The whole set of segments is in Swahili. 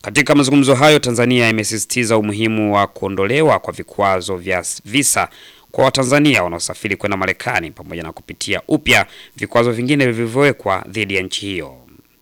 Katika mazungumzo hayo, Tanzania imesisitiza umuhimu wa kuondolewa kwa vikwazo vya visa kwa Watanzania wanaosafiri kwenda Marekani pamoja na kupitia upya vikwazo vingine vilivyowekwa dhidi ya nchi hiyo.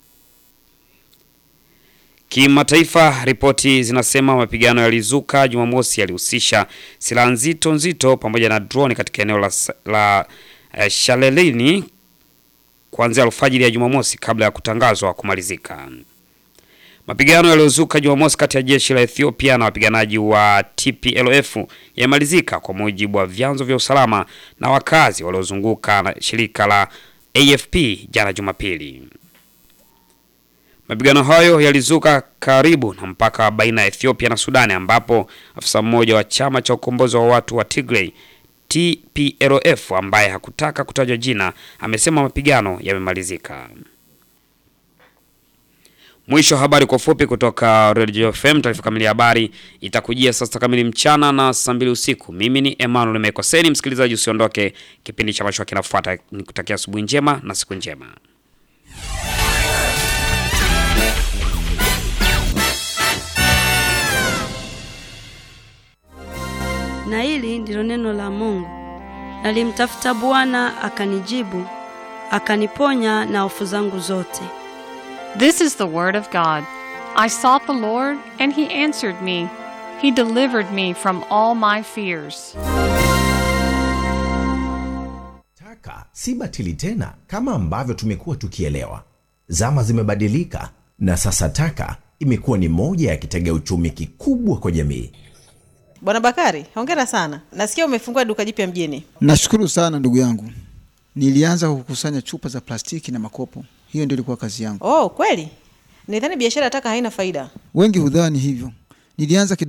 Kimataifa, ripoti zinasema mapigano yalizuka Jumamosi yalihusisha silaha nzito nzito pamoja na droni katika eneo la, la uh, Shalelini kuanzia alfajiri ya Jumamosi kabla ya kutangazwa kumalizika. Mapigano yaliyozuka Jumamosi kati ya jeshi la Ethiopia na wapiganaji wa TPLF yamemalizika kwa mujibu wa vyanzo vya usalama na wakazi waliozunguka na shirika la AFP jana Jumapili. Mapigano hayo yalizuka karibu na mpaka baina ya Ethiopia na Sudani ambapo afisa mmoja wa chama cha ukombozi wa watu wa Tigray TPLF ambaye hakutaka kutajwa jina amesema mapigano yamemalizika. Mwisho habari kwa ufupi kutoka Radio FM. Taarifa kamili ya habari itakujia saa sita kamili mchana na saa mbili usiku. Mimi ni Emmanuel Mekoseni. Msikilizaji, usiondoke, kipindi cha mashua kinafuata. Nikutakia asubuhi njema na siku njema. Na hili ndilo neno la Mungu. Nalimtafuta Bwana akanijibu, akaniponya na hofu zangu zote. This is the word of God. I sought the Lord, and he answered me. He delivered me from all my fears. Taka si batili tena kama ambavyo tumekuwa tukielewa. Zama zimebadilika na sasa taka imekuwa ni moja ya kitega uchumi kikubwa kwa jamii. Bwana Bakari, hongera sana. Nasikia umefungua duka jipya mjini. Nashukuru sana ndugu yangu. Nilianza kukusanya chupa za plastiki na makopo, hiyo ndio ilikuwa kazi yangu. Oh, kweli? Nidhani biashara ya taka haina faida. Wengi hudhani hivyo. Nilianza kidogo